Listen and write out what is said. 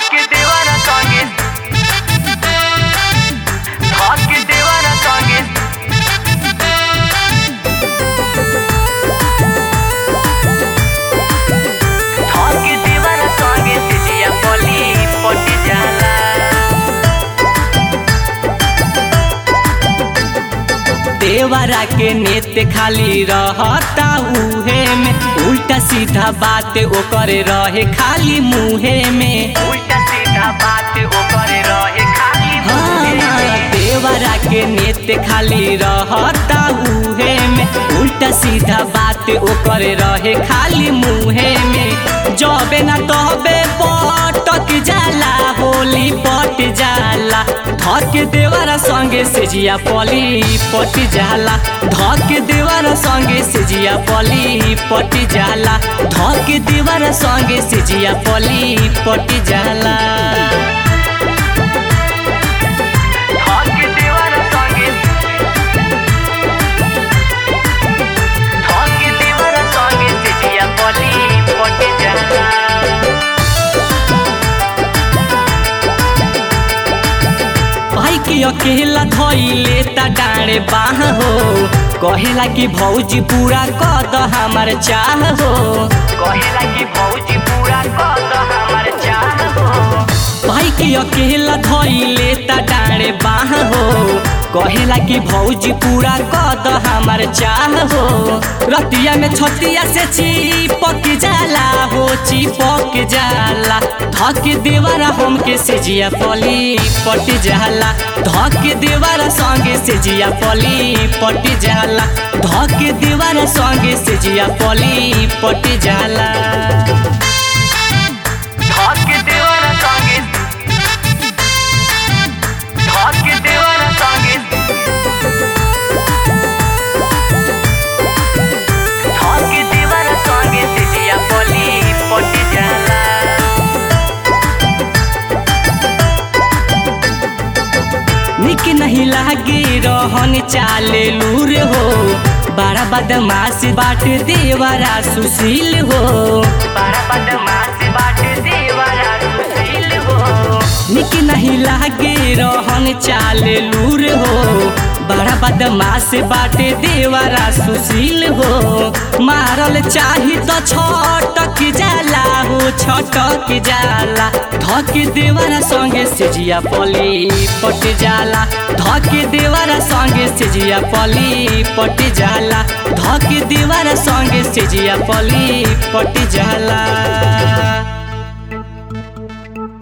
धके देवारा संगे धके देवारा संगे धके देवारा संगे सिजिया पली पटी जाला देवरा के नेत खाली रहता उहे में उल्टा सीधा बात ओकर रहे खाली मुहे में उल्टा सीधा बात ओकर रहे खाली मुहे में देवरा के नेत खाली रहता उहे में उल्टा सीधा बात ओकर रहे खाली मुहे में जबे ना तबे पटक जाला होली पट जाला धक देवरा संगे सेजिया पली पट जाला धक देवरा संगे सेजिया पली पट जाला धक देवरा संगे सेजिया पली पट जाला धक देवरा संगे धक देवरा संगे सेजिया पली पट जाला भाई के अकेला धइले त डाँडे बाह हो कहेला कि भौजी पूरा कद हमार चाह हो कहेला कि भौजी पूरा कद हमार चाह हो भाई के अकेला धइले त डाँडे बाह हो कहेला कि भौजी पूरा कद हमार चाह हो रतिया में छतिया से चिपक जाला हो चिपक जाला धक देवारा हमके सेजिया पली पट जाला धक देवारा संगे सेजिया पली पट जाला धक देवारा संगे सेजिया पली पट जाला धक देवारा संगे धक देवारा संगे धक देवारा संगे सेजिया पली पट जाला निक नहीं लागे रहन चाले लूर हो बड़ा बदमाश बाट देवरा सुशील हो बड़ा बदमाश बाट देवरा सुशील हो निक नहीं लागे रहन चाले लूर हो बड़ा बदमाश बाटे देवरा सुशील हो मारल चाही तो छटक जाला हो छटक जाला धक देवरा संगे सेजिया पली पट जाला धक देवरा संगे सेजिया पली पट जाला धक देवरा संगे सेजिया पली पट जाला